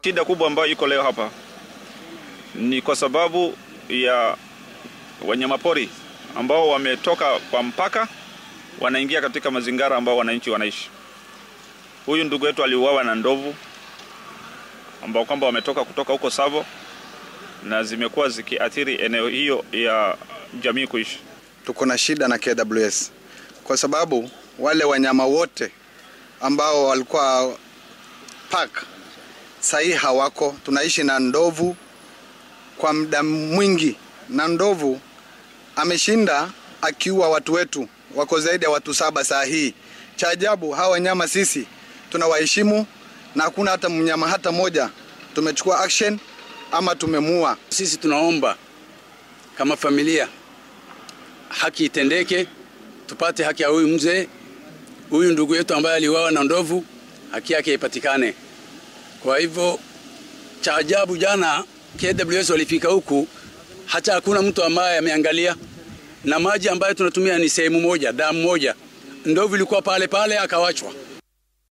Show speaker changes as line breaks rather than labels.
Shida kubwa ambayo iko leo hapa ni kwa sababu ya wanyamapori ambao wametoka kwa mpaka wanaingia katika mazingara ambao wananchi wanaishi. Huyu ndugu yetu aliuawa na ndovu ambao kwamba wametoka kutoka huko Savo na zimekuwa zikiathiri eneo hiyo ya jamii kuishi.
Tuko na shida na KWS kwa sababu wale wanyama wote ambao walikuwa park sahii hawako. Tunaishi na ndovu kwa muda mwingi, na ndovu ameshinda akiua watu wetu, wako zaidi ya watu saba saa hii. Cha ajabu hawa wanyama sisi tunawaheshimu na hakuna hata mnyama hata moja tumechukua action ama tumemua.
Sisi tunaomba kama familia haki itendeke, tupate haki ya huyu mzee, huyu ndugu yetu ambaye aliuawa na ndovu, haki yake ipatikane. Kwa hivyo cha ajabu, jana KWS walifika huku, hata hakuna mtu ambaye ameangalia, na maji ambayo tunatumia ni sehemu moja, damu moja. Ndovu ilikuwa pale pale akawachwa.